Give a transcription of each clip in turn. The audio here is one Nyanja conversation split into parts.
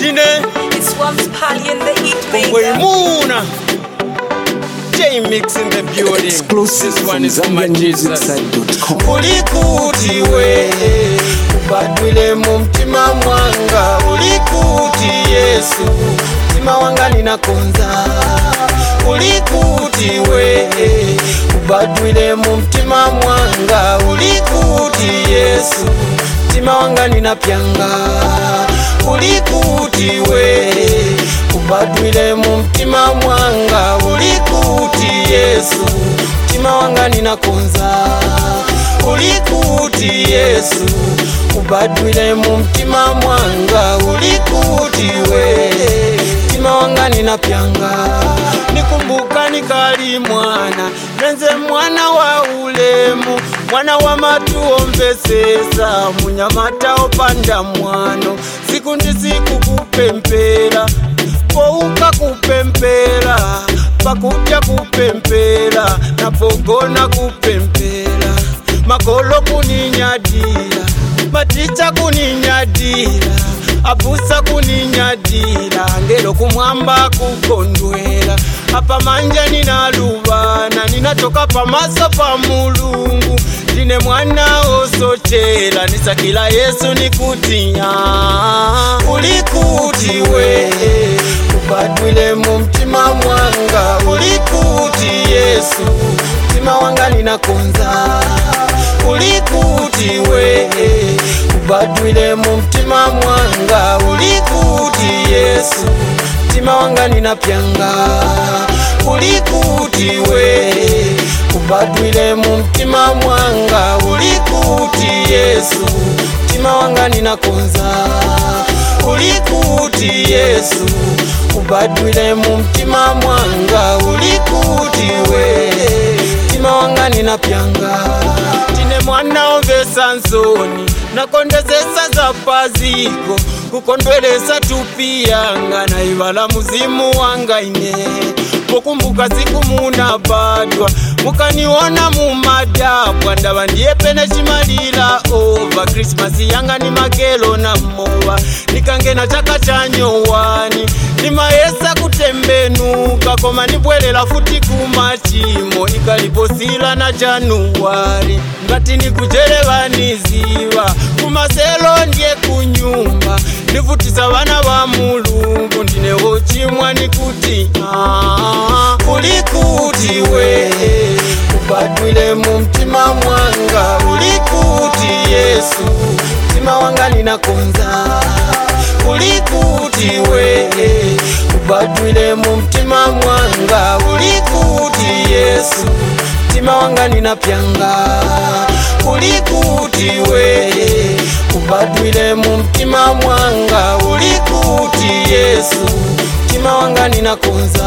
Jine It swamps Pally and the heat maker. Wemuna J Mix in the building Exclusive This one from is for my Jesus ZambianMusicSite.com. ulikuti we ubadwile mu mtima mwanga ulikuti yesu mtima wanga ninakonza ulikuti we ubadwile mu mtima mwanga ulikuti yesu mtima wanga ninapyanga ulikuti we ubadwile mu mtima mwanga ulikuti yesu mtima wanga ninakonza ulikuti yesu ubadwile mu mtima mwanga ulikuti we mtima wanga ninapyanga nikumbuka nikali mwana nenze mwana wa ulemu mwana wa matuomvesesa munyamata opanda mwano siku ndi siku kupempera pouka kupempera pakudya kupempera napogona kupempera makolo kuninyadira maticha kuninyadira abusa kuninyadira ngelo kumwamba kukondwera apa manja ninaluvana ninatoka pamaso pa mulungu ndine mwana osochera nisakila yesu nikutinya ulikuti we ubadwile mu mtima mwanga ulikuti yesu mtima wanga ninakonza ulikuti we ubadwile mu mtima mwanga ulikuti yesu mtima wanga ninapyanga ulikuti we ubadwile mu mtima mwanga ulikuti yesu mtima wanga ninakonza ulikuti yesu ubadwile mu mtima mwanga ulikuti we mtima wanga ninapyanga tine mwana omvesa nsoni nakondezesa za paziko kukondwelesa tupi yanga naivala muzimu wanga ine pokumbuka siku munabadwa mukaniona mumadabwa ndava ndiye pene chimalila ova krismasi yanga ni magelo na mowa nikangena chaka cha nyowani nimayesa kutembenuka koma nibwelela futi kumachimo ikaliposila na januwari ngati nikujerevaniziva kumaselo ndiye kunyumba nivutisa vana va mulungu ndinewo chimwa nikuti ah, ulikuti we ubadwile mu mtima mwanga ulikuti yesu mtima wanga ninakonza ulikuti we ubadwile mu mtima mwanga ulikuti yesu mtima wanga ninapyanga ulikuti we ubadwile mu mtima mwanga ulikuti yesu mtima wanga ninakonza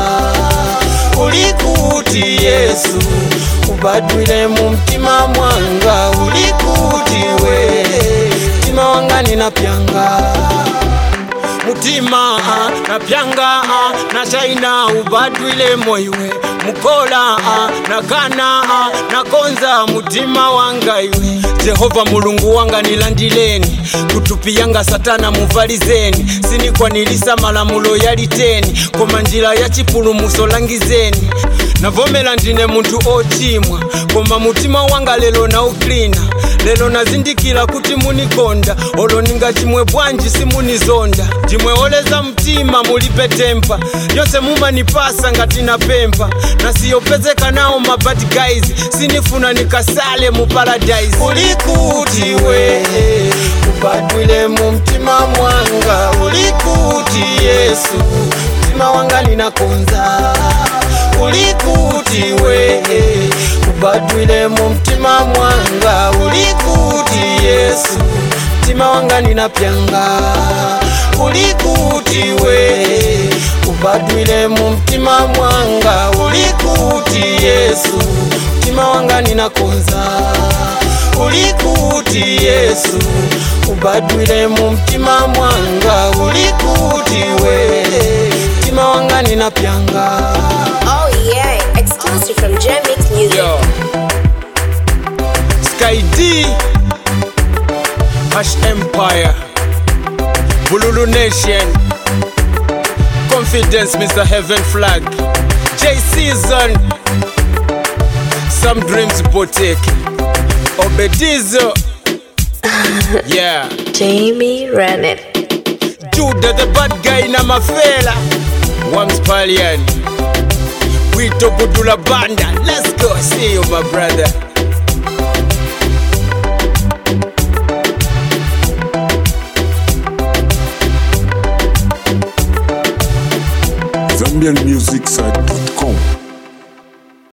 ulikuti yesu ubadwile mu mtima mwanga ulikuti we mtima wanga ninapyanga mutima ah, napyanga ah, na shaina ubadwile moiwe mukola ah, nakana ah, nakonza mutima wanga iwe jehova mulungu wanga nilandileni kutupiyanga satana muvalizeni sinikwanilisa malamulo yaliteni koma njira ya chipulumuso langizeni navomera ndine munthu ochimwa koma mutima wanga lelo nauklina lelo nazindikira kuti munikonda olo ninga chimwe bwanji simunizonda ndimweoleza mtima mulipe tempa yonse mumanipasa ngati napempha nasiyopezeka nawo mabad guys sinifuna nikasale mu paradise ulikuti we ubadwile mu mtima mwanga ulikuti yesu mtima wanga ninakonza ulikuti we ubadwile mu mtima mwanga ulikuti yesu mtima wanga ninapyanga ulikuti we ubadwile mu mtima mwanga ulikuti yesu mtima wanga ninakonza ulikuti yesu ubadwile mu mtima mwanga ulikuti we mtima wanga ninapyanga Oh yeah, exclusive from Jamix Music. Yo. Sky D Hash Empire Bululu Nation confidence, Mr. Heaven Flag. J Season. Some dreams boutique. Obedizo. yeah. Jamie Rennet. Judah the bad guy na mafela. Wams Palian. Wito Budula Banda. Let's go. See you, my brother. ZambianMusicSite.com